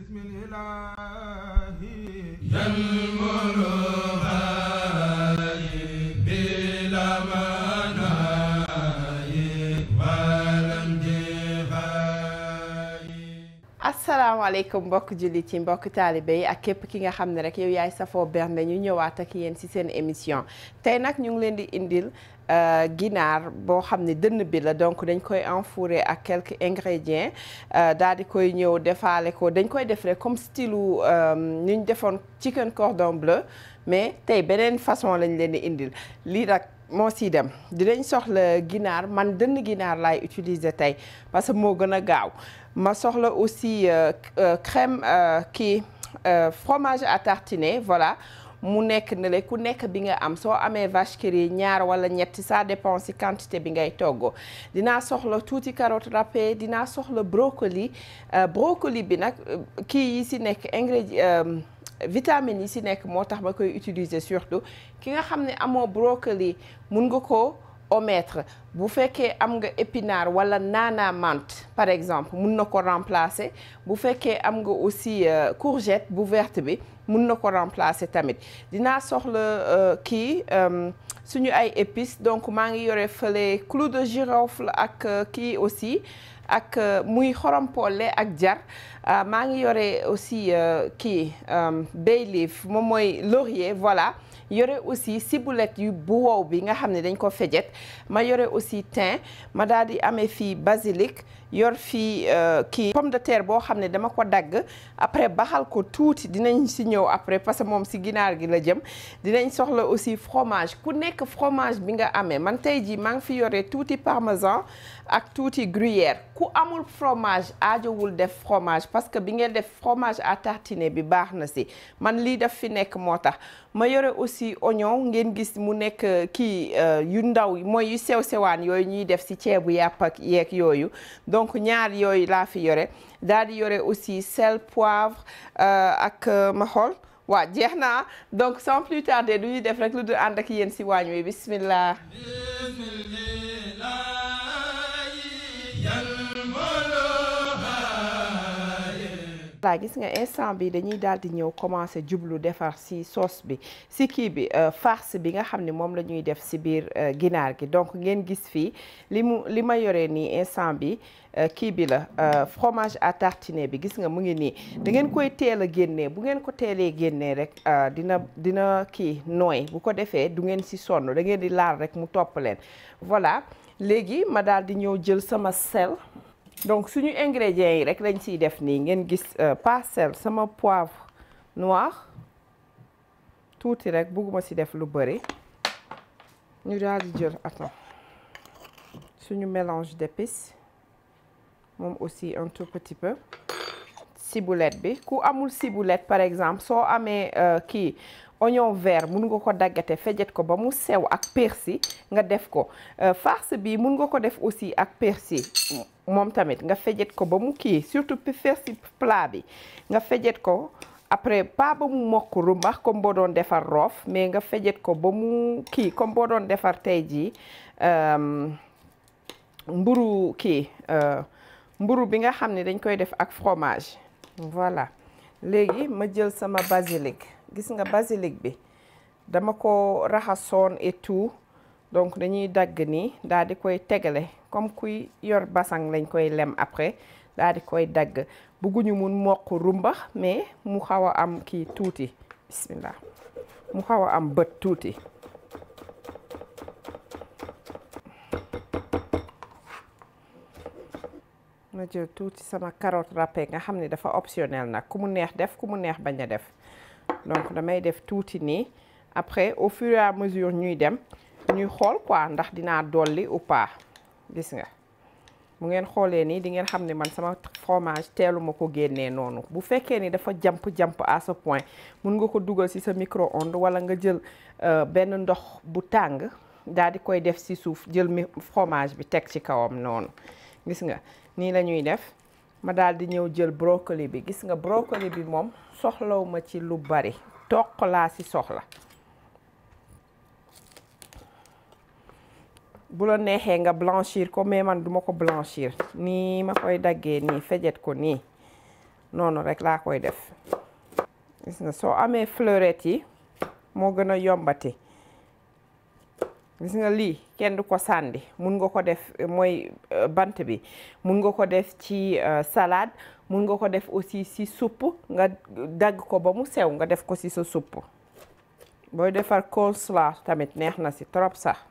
بسم الإله ينمر بلا مناي ولم جفاي asalaamaaleykum mbokk jullit yi mbokk taalibe yi ak képp ki nga xam ne rek yow yaay safoo bernde ñu ñëwaat ak yéen ci seen émission tey nag ñu ngi leen di indil ginaar boo xam ne dënn bi la donc dañ koy enfourrer ak quelques ingrédients daal di koy ñëw defaale ko dañ koy def rek comme style ni ñu defoon chicken cordon bleu mais tey beneen façon lañ leen di indil lii nag moo siy dem dinañ soxla ginaar man dënn ginaar laay utiliser tey parce que moo gën a gaaw ma soxla aussi crème kii fromage à tartiner voilà mu nekk ne le ku nekk bi nga am soo amee vache qui rit ñaar wala ñetti ça dépend ci quantité bi ngay togg dinaa soxla tuuti carotte râpée dinaa soxla brocoli brocoli bi nag kii yi ci nekk ingrédient vitamines yi ci nekk moo tax ma koy utiliser surtout ki nga xam ne amoo brocoli mun nga ko omettre bu fekkee am nga épinard wala naana menthe par exemple mun na ko remplacer bu fekkee am nga aussi courgette bu verte bi mun na ko remplacer tamit dinaa soxla kii suñu ay épices donc maa ngi yore fële clou de girofle ak kii aussi ak muy xorompolle ak jar maa ngi yore aussi kii bay leaf moom mooy laurier voilà yore aussi ciboulette yu bu wow bi nga xam ne dañ ko fejet ma yore aussi thym ma daal di amee fii basilic yor fii kii pomme de terre boo xam ne dama ko dagg après baxal ko tuuti dinañ si ñëw après parce que moom si ginaar gi la jëm dinañ soxla aussi fromage ku nekk fromage bi nga amee man tey jii maa ngi fi yore tuuti parmesan ak tuuti gruyère ku amul fromage aajowul def fromage parce que bi ngeen def fromage à tartiner bi baax na si man lii daf fi nekk moo tax ma yore aussi oignon ngeen gis mu nekk kii yu ndaw mooy yu sew sewaan yooyu ñuy def si ceebu yàpp ak yeeg yooyu donc ñaar yooyu laa fi yore daal di yore aussi sel poivre ak ma xool waa jeex na donc sans plus tarder du ñuy def rek lu du ànd ak yéen si waañ wi bismillah voilà gis nga instant bi dañuy daal di ñëw commencer jublu defar ci sauce bi ci kii bi farce bi nga xam ne moom la ñuy def ci biir ginaar gi donc ngeen gis fii li mu li ma yoree nii instant bi kii bi la fromage à tartiner bi gis nga mu ngi nii da ngeen koy teel a génnee bu ngeen ko teelee génnee rek dina dina kii nooy bu ko defee du ngeen ci sonn da ngeen di laal rek mu topp leen voilà léegi ma daal di ñëw jël sama sel donc suñu ingrédients yi rek lañ ciy def nii ngeen gis pas sel sama poivre noir tuuti rek bugguma ci def lu bari ñu daal di jël attends suñu mélange d'épices moom aussi un tout petit peu ciboulette bi ku amul ciboulette par exemple soo amee kii oignon vert mun nga ko daggate fejet ko ba mu sew ak persil nga def ko farce bi mun nga ko def aussi ak persil moom tamit nga fejet ko ba mu kii surtout persil plat bi nga fejet ko après pas ba mu mokk rumbax comme boo doon defar roof mais nga fejet ko ba mu kii comme boo doon defar tey jii mburu kii mburu bi nga xam ne dañ koy def ak fromage voilà léegi ma jël sama basilic gis nga basilic bi dama ko raxasoon et tout donc dañuy dagg nii daal di koy tegale comme kuy yor basang lañ koy lem après daal di koy dagg bugguñu mun mokk rumbax mais mu xaw a am kii tuuti bismillah mu xaw a am bët tuuti ma jël tuuti sama carotte râpée nga xam ne dafa optionnel nag ku mu neex def ku mu neex bañ a def donc damay def tuuti nii après au fur et à mesure ñuy dem ñuy xool quoi ndax dinaa dolli ou pas gis nga bu ngeen xoolee nii di ngeen xam ne man sama fromage teelu ma ko génnee noonu bu fekkee ni dafa jamp-jamp à ce point mun nga ko dugal ci sa micro-ondes wala nga jël benn ndox bu tàng daal di koy def ci suuf jël fromage bi teg ci kawam noonu gis nga nii la ñuy def ma daal di ñëw jël brocoli bi gis nga brocoli bi moom soxlaw ma ci lu bari toq laa ci soxla bu la neexee nga blanchir ko mais man duma ko blanchir nii ma koy daggee nii fejet ko nii noonu rek laa koy def gis nga soo amee fleurette yi moo gën a yombati gis nga lii kenn du ko sànni mun nga ko def mooy bant bi mun nga ko def ci salade mun nga ko def aussi ci supp nga dagg ko ba mu sew nga def ko ci sa supp booy defar coleslaw tamit neex na ci trop sax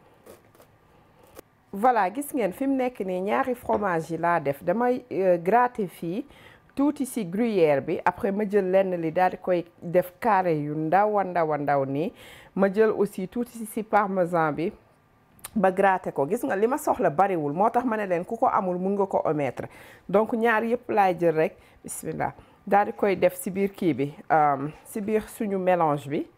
voilà gis ngeen fi mu nekk nii ñaari fromage yi laa def damay gratter fii tuuti ci gruyère bi après ma jël lenn li daal di koy def carré yu ndaw a ndaw a ndaw nii ma jël aussi tuuti ci parmesan bi ba gratter ko gis nga li ma soxla bariwul moo tax ma ne leen ku ko amul mun nga ko omettre donc ñaar yëpp laay jël rek bismillah daal di koy def ci biir kii bi ci biir suñu mélange bi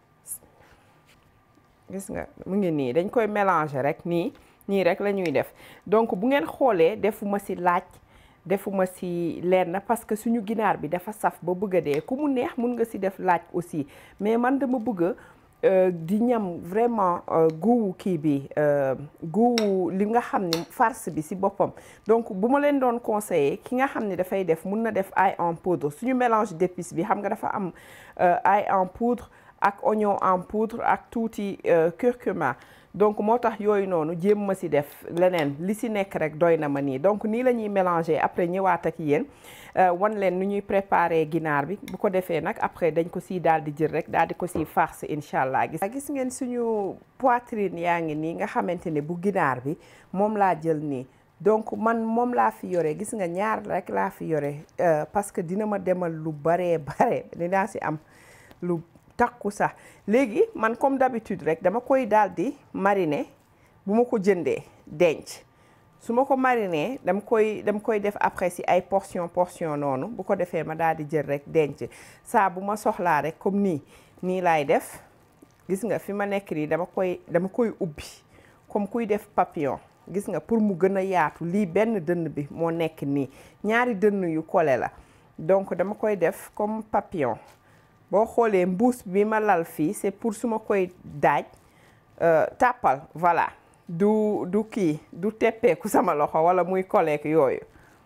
gis nga mu ngi nii dañ koy mélanger rek nii nii rek la ñuy def donc bu ngeen xoolee defuma ci laaj defuma ci lenn parce que suñu ginaar bi dafa saf ba bëgg a dee ku mu neex mun nga ci def laaj aussi mais man dama bëgg di ñam vraiment guuwu kii bi guuwu li nga xam ni farce bi ci boppam donc bu ma leen doon conseiller ki nga xam ni dafay def mun na def ail en poudre suñu mélange d'épices bi xam nga dafa am ail en poudre ak oignon en poudre ak tuuti curcuma donc moo tax yooyu noonu jéem ma ci def leneen li ci nekk rek doy na ma nii donc nii la ñuy mélanger après ñëwaat ak yéen wan leen nu ñuy préparer ginaar bi bu ko defee nag après dañ ko ciy daal di jël rek daal di ko ciy farce incha allah gis gis ngeen suñu poitrine yaa ngi nii nga xamante ne bu ginaar bi moom laa jël nii donc man moom laa fi yore gis nga ñaar rek laa fi yore parce que dina ma demal lu baree bare dinaa ci am lu takku sax léegi man comme d'habitude rek dama koy daal di mariner bu ma ko jëndee denc su ma ko mariner dama koy dama koy def après ci ay portion portion noonu bu ko defee ma daal di jël rek denc saa bu ma soxlaa rek comme nii nii laay def gis nga fi ma nekk nii dama koy dama koy ubbi comme kuy def papillon gis nga pour mu gën a yaatu lii benn dënn bi moo nekk nii ñaari dënn yu kole la donc dama koy def comme papillon boo xoolee mbuus bi ma lal fii c'est pour su ma koy daaj tàppal voilà du du kii du teppeeku sama loxo wala muy koleek yooyu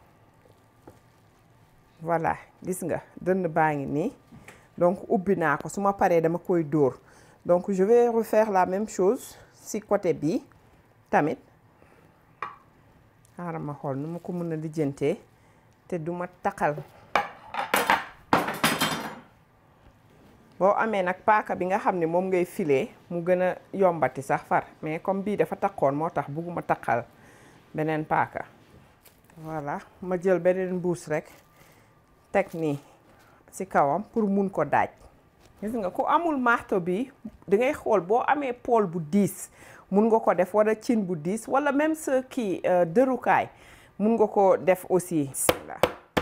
voilà gis nga dënn baa ngi nii donc ubbi naa ko su ma paree dama koy dóor donc je vais refaire la même chose ci côté bi tamit xaaral ma xool nu ma ko mën a lijjantee te du ma taqal boo amee nag paaka bi nga xam ne moom ngay filer mu gën a yombati sax far mais comme bii dafa takkoon moo tax bugguma takkal beneen paaka voilà ma jël beneen mbuus rek teg nii ci kawam pour mun ko daaj gis nga ku amul marteau bi da ngay xool boo amee pool bu diis mun nga ko def wala cin bu diis wala même sa kii dërukaay mun nga ko def aussi bismillah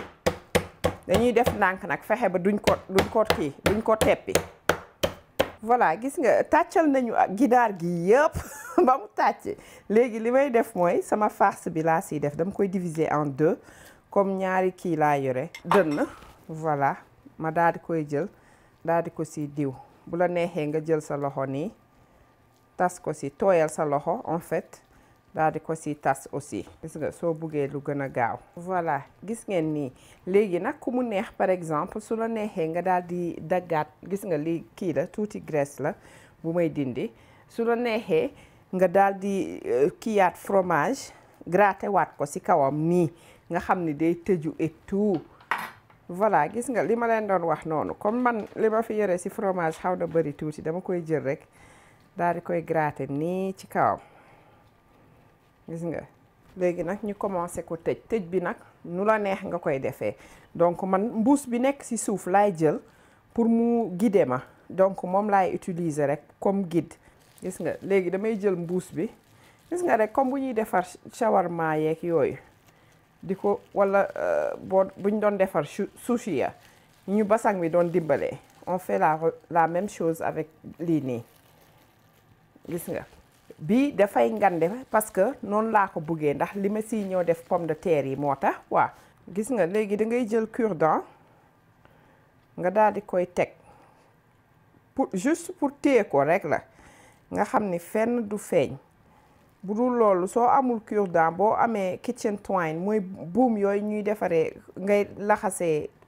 dañuy def ndànk nag fexe ba duñ ko duñ ko kii duñ ko teppi voilà gis nga tàccal nañu ak ginaar gi yëpp ba mu tàcc léegi li may def mooy sama farce bi laa siy def dama koy diviser en deux comme ñaari kii laa yore dënn voilà ma daal di koy jël daal di ko si diw bu la neexee nga jël sa loxo nii tas ko si tooyal sa loxo en fait daal di ko si tas aussi gis nga soo buggee lu gën a gaaw voilà gis ngeen nii léegi nag ku mu neex par exemple su la neexee nga daal di daggaat gis nga li kii la tuuti graisse la bu may dindi su la neexee nga daal di kiiyaat fromage gratter waat ko si kawam nii nga xam ni day tëju et tout voilà gis nga li ma leen doon wax noonu comme man li ma fi yore si fromage xaw na bëri tuuti dama koy jël rek daal di koy gratter nii ci kawam gis nga léegi nag ñu commencé ko tëj tëj bi nag nu la neex nga koy defee donc man mbuus bi nekk ci suuf laay jël pour mu guider ma donc moom laay utiliser rek comme guide gis nga léegi damay jël mbuus bi gis nga rek comme bu ñuy defar shawarma yeeg yooyu di ko wala boo buñ doon defar sushi ya ñu basang bi doon dimbalee on fait la la même chose avec lii nii gis nga bii dafay ngande parce que noonu laa ko buggee ndax li ma siy ñëw def pomme de terre yi moo tax waaw gis nga léegi da ngay jël cure-dent nga daal di koy teg pour juste pour téye ko rek la nga xam ni fenn du feeñ bu dul loolu soo amul cure-dent boo amee kitchen twine mooy buum yooyu ñuy defaree ngay laxasee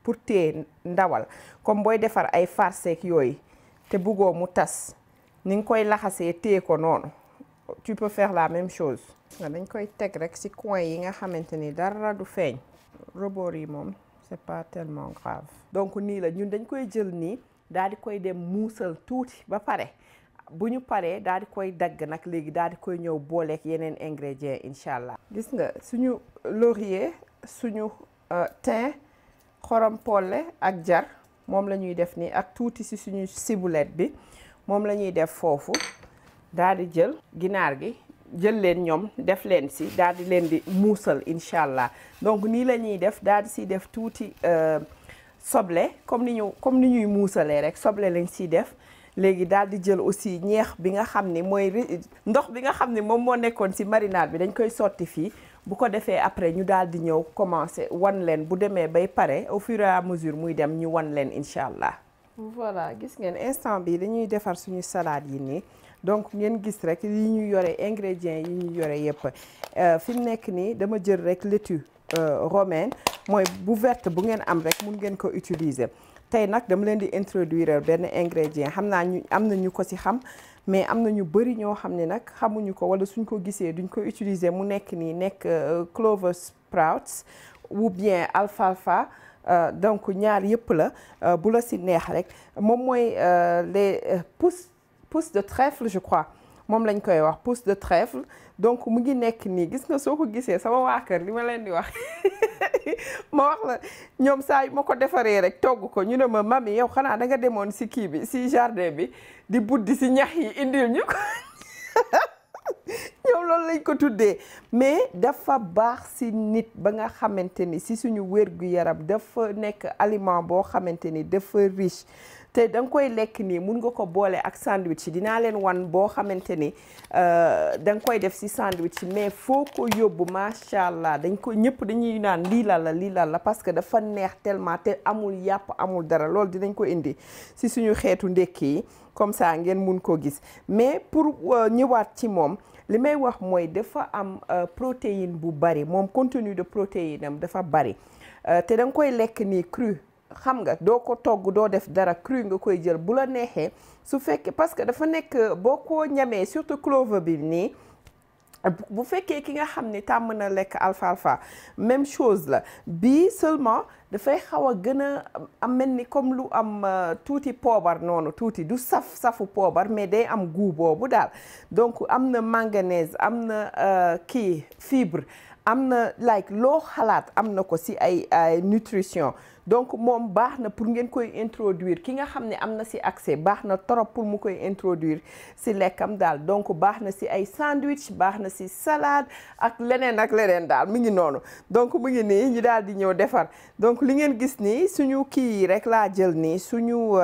pour téye ndawal comme booy defar ay farceek yooyu te buggoo mu tas ni nga koy laxasee téye ko noonu tu peux faire la même chose dañ koy teg rek ci coin yi nga xamante ni dara du feeñ rebord yi moom c'est pas tellement grave donc nii la ñun dañ koy jël nii daal di koy dem muusal tuuti ba pare bu ñu paree daal di koy dagg nag léegi daal di koy ñëw booleek yeneen ingrédients incha allah. gis nga suñu laurier suñu thym xorom polle ak jar moom la ñuy def nii ak tuuti ci suñu ciboulette bi moom la ñuy def foofu daal di jël ginaar gi jël leen ñoom def leen ci daal di leen di muusal incha allah donc nii la ñuy def daal di ci def tuuti soble comme ni ñu comme ni ñuy muusalee rek soble lañ ciy def. léegi daal di jël aussi ñeex bi nga xam ni mooy ndox bi nga xam ni moom moo nekkoon ci marinade bi dañ koy sotti fii bu ko defee après ñu daal di ñëw commencer wan leen bu demee bay pare au fur et à mesure muy dem ñu wan leen incha allah. voilà gis ngeen instant bi dañuy defar suñu salade yi nii donc ngeen gis rek yi ñu yore ingrédients yi ñu yore yépp fi mu nekk nii dama jël rek laitue romaine mooy bu verte bu ngeen am rek mun ngeen ko utiliser. tey nag dama leen di introduire benn ingrédient xam naa ñu am na ñu ko ci xam mais am na ñu bari ñoo xam ne nag xamuñu ko walla suñ ko gisee duñ ko utiliser mu nekk nii nekk clover sprouts ou bien alfalfa donc ñaar yëpp la bu la ci neex rek moom mooy les pousses pousses de trèfle je crois moom lañ koy wax pousse de trèfle donc mu ngi nekk nii gis nga soo ko gisee sama waa kër li ma leen di wax ma wax la ñoom saa yu ma ko defaree rek togg ko ñu ne ma mami yow xanaa da nga demoon ci kii bi ci jardin bi di buddi ci ñax yi indil ñu ko ñoom loolu lañ ko tuddee mais dafa baax ci nit ba nga xamante ni ci suñu wér-gu-yaram dafa nekk aliment boo xamante ni dafa riche te da nga koy lekk nii mun nga ko boole ak sandwich dinaa leen wan boo xamante ni da nga koy def ci sandwich mais foo ko yóbbu macha allah dañ ko ñëpp dañuy naan lii la la lii la la parce que dafa neex tellement te amul yàpp amul dara loolu dinañ ko indi ci suñu xeetu ndekki yi comme ça ngeen mun ko gis mais pour ñëwaat ci moom li may wax mooy dafa am protéine bu bari moom contenu de protéine am dafa bari te da nga koy lekk nii cru xam nga doo ko togg doo def dara cru nga koy jël bu la neexee su fekkee parce que dafa nekk boo ko ñamee surtout clover bi nii bu fekkee ki nga xam ni tàmm na lekk alfalfa même chose la bii seulement dafay xaw a gën a am mel ni comme lu am tuuti poobar noonu tuuti du saf safu poobar mais day am goût boobu daal donc am na manganèse am na kii fibre am na like loo xalaat am na ko ci ay ay nutrition donc moom baax na pour ngeen koy introduire ki nga xam ne am na ci accès baax na trop pour mu koy introduire ci lekkam daal donc baax na ci ay sandwich baax na ci salade ak leneen ak leneen daal mi ngi noonu donc mu ngi nii ñu daal di ñëw defar donc li ngeen gis nii suñu kii yi rek laa jël nii suñu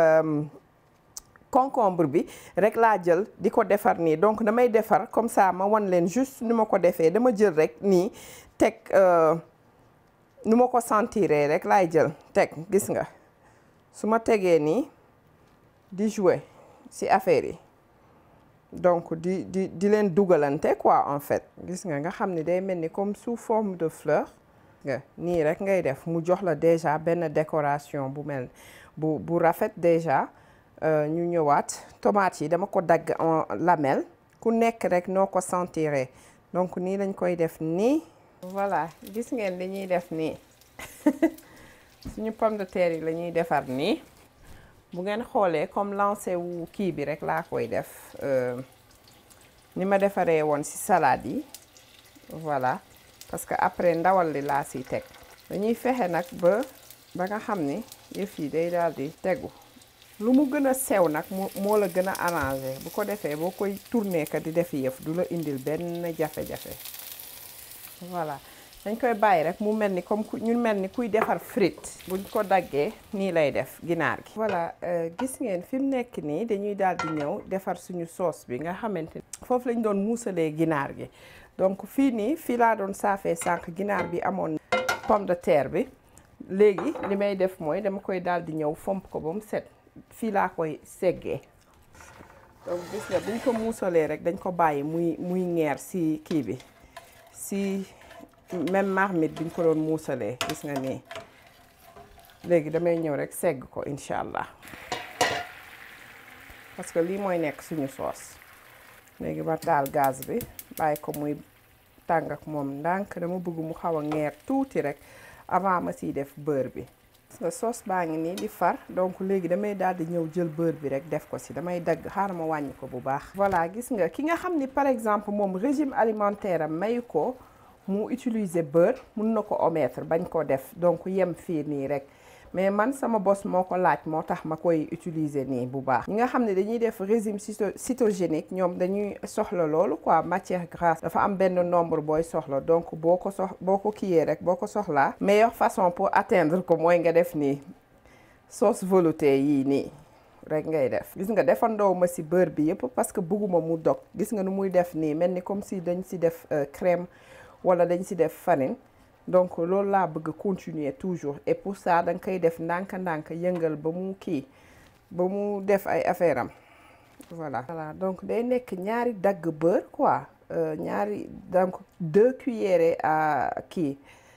concombre bi rek laa jël di ko defar nii donc damay defar comme ça ma wan leen juste ni ma ko defee dama jël rek nii teg nu ma ko sentiree rek laay jël teg gis nga su ma tegee nii di jouer ci affaire yi donc di di di leen dugalante quoi en fait gis nga nga xam ni day mel ni comme sous forme de fleur nga nii rek ngay def mu jox la déjà benn décoration bu mel bu bu rafet déjà ñu ñëwaat tomate yi dama ko dagg en lamelle ku nekk rek noo ko sentiree donc nii lañ koy def nii voilà gis ngeen li ñuy def nii suñu pomme de terre yi la ñuy defar nii bu ngeen xoolee comme lancé wu kii bi rek laa koy def ni ma defaree woon ci salade yi voilà parce que après ndawal li laa siy teg dañuy fexe nag ba ba nga xam ni yëf yi day daal di tegu lu mu gën a sew nag moo la gën a arrangé bu ko defee boo koy tourner ka di def yëf du la indil benn jafe-jafe voilà dañ koy bàyyi rek mu mel ni comme ñu mel ni kuy defar frite buñ ko daggee nii lay def ginaar gi voilà gis ngeen fi mu nekk nii dañuy daal di ñëw defar suñu sauce bi nga xamante ni foofu lañ doon muusalee ginaar gi donc fii nii fii laa doon saafee sànq ginaar bi amoon pomme de terre bi léegi li may def mooy dama koy daal di ñëw fomp ko ba mu set fii laa koy seggee donc gis nga buñ ko muusalee rek dañ ko bàyyi muy muy ñeer ci kii bi ci même marmite biñ ko doon muusalee gis nga nii léegi damay ñëw rek segg ko incha allah parce que lii mooy nekk suñu soos léegi ma taal gaz bi bàyyi ko muy tàng ak moom ndànk dama bëgg mu xaw a ngeer tuuti rek avant ma siy def beurre bi parce que sauce baa ngi nii di far donc léegi damay daal di ñëw jël beurre bi rek def ko si damay dagg xaaral ma wàññi ko bu baax voilà gis nga ki nga xam ni par exemple moom régime alimentaire am mayu ko mu utiliser beurre mun na ko omettre bañ ko def donc yem fii nii rek mais man sama bos moo ko laaj moo tax ma koy utiliser nii bu baax ñi nga xam ne dañuy def régime cytogénique ñoom dañuy soxla loolu quoi matière grasse dafa am benn nombre booy soxla donc boo ko sox boo ko kiiyee rek boo ko soxlaa meilleure façon pour atteindre ko mooy nga def nii sauce veloutée yii nii rek ngay def gis nga defandoo ma ci beurre bi yëpp parce que bëgguma mu dog gis nga nu muy def nii mel ni comme si dañ ci def crème wala dañ ci def farine donc loolu laa bëgg continuer toujours et pour ça da nga koy def ndànk-ndànk yëngal ba mu kii ba mu def ay affaire am voilà. voilà donc day nekk ñaari dagg beurre quoi ñaari donc deux cuillères à kii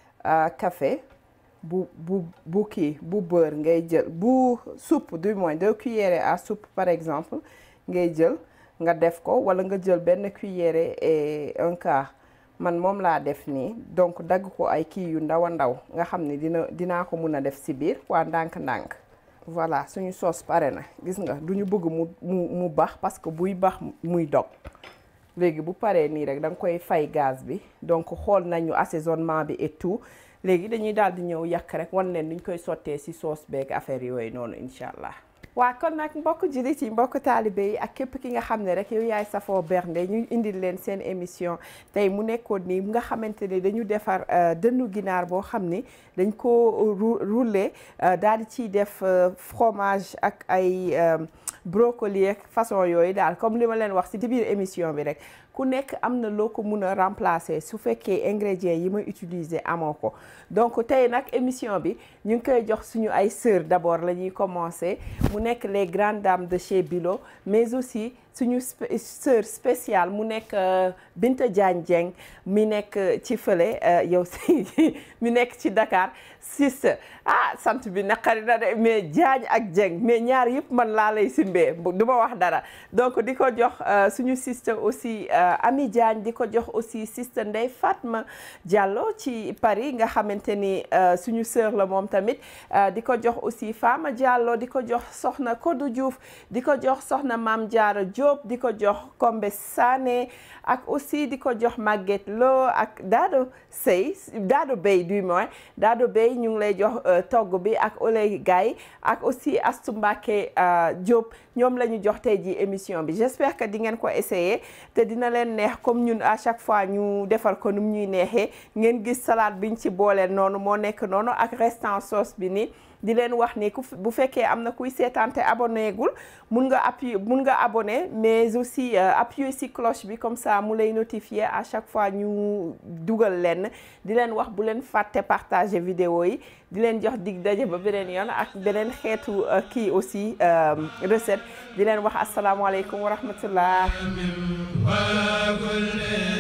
à café bu bu bu kii bu beurre ngay jël bu soupe du moins deux cuillères à soupe par exemple ngay jël nga def ko wala nga jël benn cuillère et un quart. man moom laa def nii donc dagg ko ay kii yu ndaw a ndaw nga xam ne dina dinaa ko mun a def ci biir waa ndànk-ndànk voilà suñu sauce pare na gis nga du ñu bëgg mu mu mu bax parce que buy bax muy dog léegi bu paree nii rek da nga koy fay gaz bi donc xool nañu assaisonnement bi et tout léegi dañuy daal di ñëw yàq rek wan leen ni ñu koy sottee ci sauce beeg affaire yooyu noonu incha allah. waa kon nag mbokk jullit yi mbokk taalibe yi ak képp ki nga xam ne rek yow yaay safoo bernde ñu indil leen seen émission tey mu nekkoon nii nga xamante ne dañu defar dënnu ginaar boo xam ni dañ ko rouler daal di ciy def fromage ak ay brocoli ak façon yooyu daal comme li ma leen wax ci biir émission bi rek ku nekk am na loo ko mun a remplacer su fekkee ingrédients yi may utiliser amoo ko donc tey nag émission bi ñu ngi koy jox suñu ay sœurs d'abord la ñuy commencer mu nekk les grandes dames de chez Bilo mais aussi suñu sœur spéciale mu nekk Binta Diagne Dieng mi nekk ci fële yow si mi nekk ci Dakar sister ah sant bi naqari na de mais Diagne ak Dieng mais ñaar yëpp man laa lay simbee du ma wax dara donc di ko jox suñu sister aussi Ami Diagne di ko jox aussi sister Ndeye Fatma Diallo ci Paris nga xamante ni suñu sœur la moom tamit di ko jox aussi Fama Diallo di ko jox soxna Kodou Diouf di ko jox soxna Mame Diarra Diop di ko jox Kombe Sané ak aussi di ko jox Maguette Lo ak Dado Sey Dado Bey du moins Dado Bey ñu ngi lay jox togg bi ak Oley Gaye ak aussi Astou Mbacké Diop ñoom la ñu jox tey ji émission bi j'espère que di ngeen ko essayer te dina leen neex comme ñun à chaque fois ñu defar ko num ñuy neexee ngeen gis salade biñ ci booleel noonu moo nekk noonu ak restant sauce bi nii di leen wax ni ku bu fekkee am na kuy seetaan te abonné gul mun nga appuyer mun nga abonné mais aussi appuyer ci cloche bi comme ça mu lay notifier à chaque fois ñu dugal leen di leen wax bu leen fàtte partager vidéo yi di leen jox dig daje ba beneen yoon ak beneen xeetu kii aussi recette di leen wax asalaamaaleykum wa rahmatullah